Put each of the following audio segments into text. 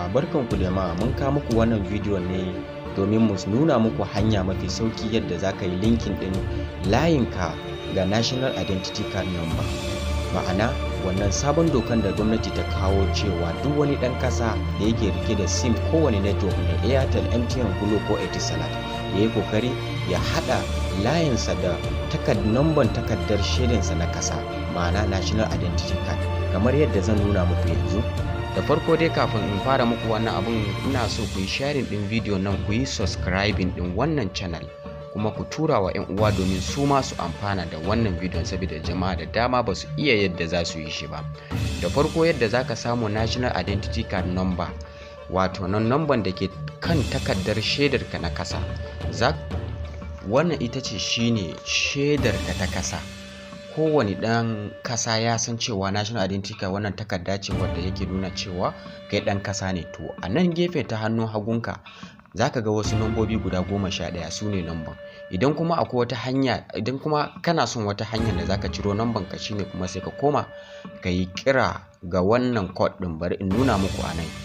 a barkanku da ma mun kawo muku wannan bidiyo ne domin mu nuna muku hanya mafi sauki yadda za ka yi linkin ɗin layinka ga national identity card number ma'ana wannan sabon dokan da gwamnati ta kawo cewa duk wani ɗan ƙasa da yake rike da sim kowane network ne airtel mtn glo ko etisalat ya yi kokari ya haɗa layinsa da namban takardar shaidansa na ƙasa ma'ana national identity card kamar yadda zan nuna muku yanzu da farko dai kafin in fara muku wannan abun ina so ku yi sharing din video nan ku yi subscribing din wannan channel kuma ku tura wa 'yan uwa domin su ma su amfana da wannan bidiyon saboda jama'a da dama ba su iya yadda za su yi shi ba da farko yadda za ka samu national identity card number wato nan number da ke kan takardar shaidarka na kasa wannan ita ce shine shaidarka ta kasa kowane ɗan kasa ya san cewa national identity card wannan takarda ce wadda yake nuna cewa kai ɗan kasa ne to a nan gefe ta hannun hagunka za ka ga wasu nambobi guda goma sha ɗaya su ne namban idan kuma akwai wata hanya idan kuma kana son wata hanyar da zaka ciro namban ka shine kuma sai ka koma ka yi kira ga wannan code ɗin bari in nuna muku a nan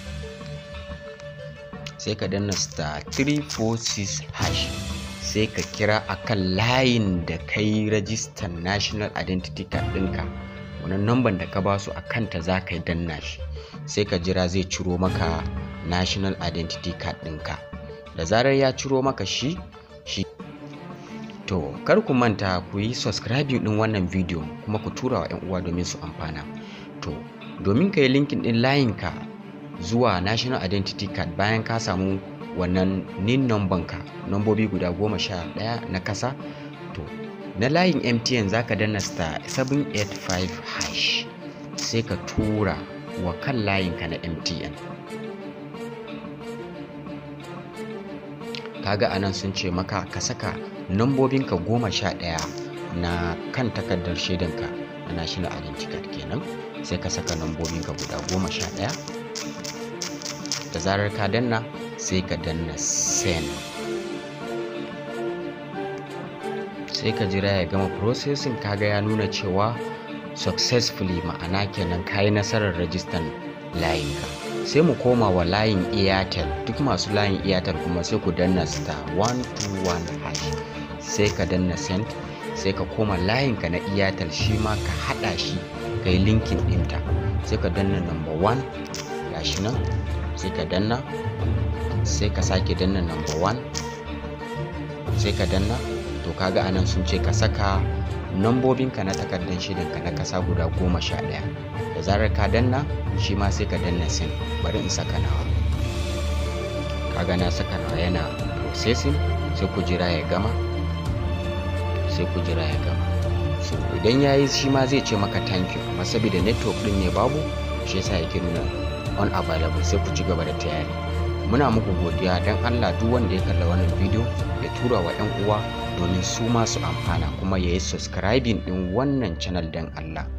sai ka danna star 346 hash sai ka kira akan layin da ka yi rajistar national identity card ɗinka wannan namban da ka basu a kanta za ka yi danna shi sai ka jira zai ciro maka national identity card ɗinka da zarar ya ciro maka shi shi to kar ku manta ku yi subscribing ɗin wannan video kuma ku tura wa 'yan uwa domin su amfana to domin ka yi linkin ɗin layinka zuwa national identity card bayan ka samu wannan nin number ka nambobi guda goma sha ɗaya na kasa to na layin mtn za ka danna star 785 hash sai ka tura wa kan layinka na mtn kaga anan sun ce maka ka saka nambobinka goma sha ɗaya na kan takardar shaidanka na national identity card kenan sai ka saka nambobinka guda goma sha ɗaya da zarar ka danna sai ka danna send sai ka jira ya gama processing kaga ya nuna cewa successfully ma'ana kenan ka yi nasarar rajistan layinka sai mu koma wa layin airtel duk masu layin airtel kuma sai ku danna star 121 hash sai ka danna send sai ka koma layinka na airtel shi ma ka hada shi ka yi linkin ɗinta sai ka danna number 1 gashi nan sai ka danna sai ka sake danna number 1 sai ka danna to kaga anan sun ce ka saka nambobinka na takardar shirinka na kasa guda goma sha ɗaya da zarar ka danna shi ma sai ka danna sin bari in saka nawa kaga na saka nawa yana processing sai ku jira ya gama sai ku jira ya gama so idan ya yi shi ma zai ce maka thank you amma saboda network din ne babu shi yasa yake nuna unavailable sai ku ci gaba da tayari muna muku godiya don allah duk wanda ya kalla wannan bidiyo ya tura wa 'yan uwa domin su ma su amfana kuma ya yi subscribing din wannan channel don allah